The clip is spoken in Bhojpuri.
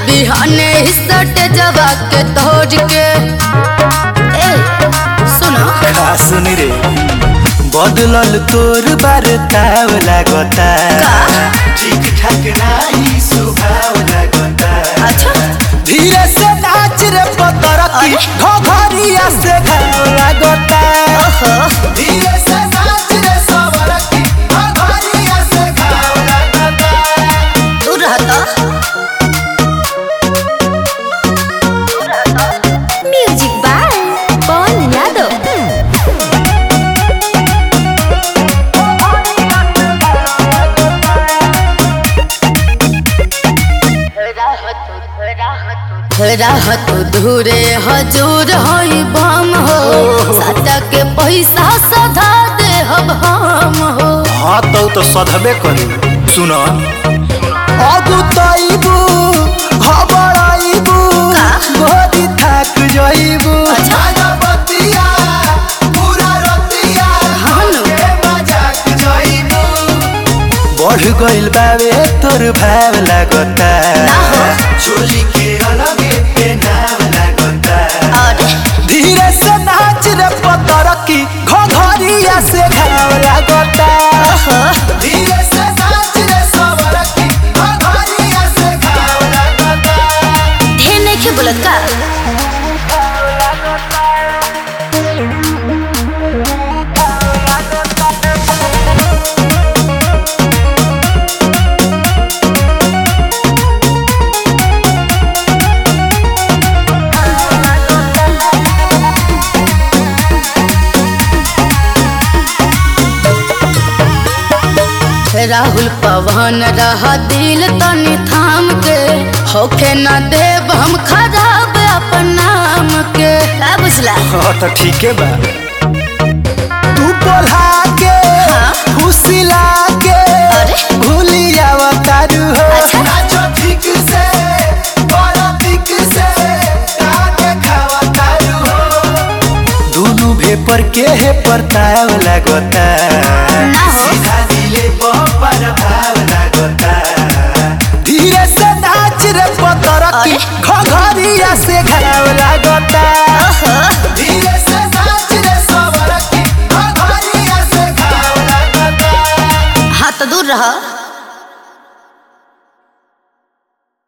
बिहाने सट जवा के तोड़ के ए सुनो का सुनी रे बदलल तोर बार ताव लागता ठीक ठाक नाही सुभाव लागता अच्छा धीरे से नाच रे पतरकी घघरिया से घाव लागता ओहो धीरे से नाच रे सवरकी घघरिया से घाव लागता दूर रहता म्यूजिक बाय पवन यादव राहत धूरे हजूर होई बम हो साटा के पैसा सधा दे हम हम हो हाँ तो तो सधबे करी सुन अगु तैबू घबराइबू गोदी थाक जाइबू अच्छा। बतिया पूरा रतिया हाँ नु। के मजाक जाइबू बढ़ गइल बावे तोर भाव लागता ना हो। चोली के अलगे पे नाम लागता अरे धीरे से नाच रे पतरकी घघरिया से घाव लागता धीरे से नाच रे सवरकी घघरिया से घाव लागता ढेर नहीं खे बोलत का राहुल पवन रहा दिल तनी थाम के होखे न देव हम खराब अपन नाम के का बुझला हाँ तो ठीके बा तू बोला के हाँ। फुसिला के अरे। भूलिया तारू हो अच्छा। नाचो ठीक से बड़ा ठीक से ताके खावा तारू हो दोनों भेपर के है परताव लागता ना हो। सीधा दिले पर भाव लागता धीरे से नाच रे पतरकी अरे। घघरिया से घाव लागता ओहो धीरे से नाच रे सवरकी घघरिया से घाव लागता हाँ तो दूर रह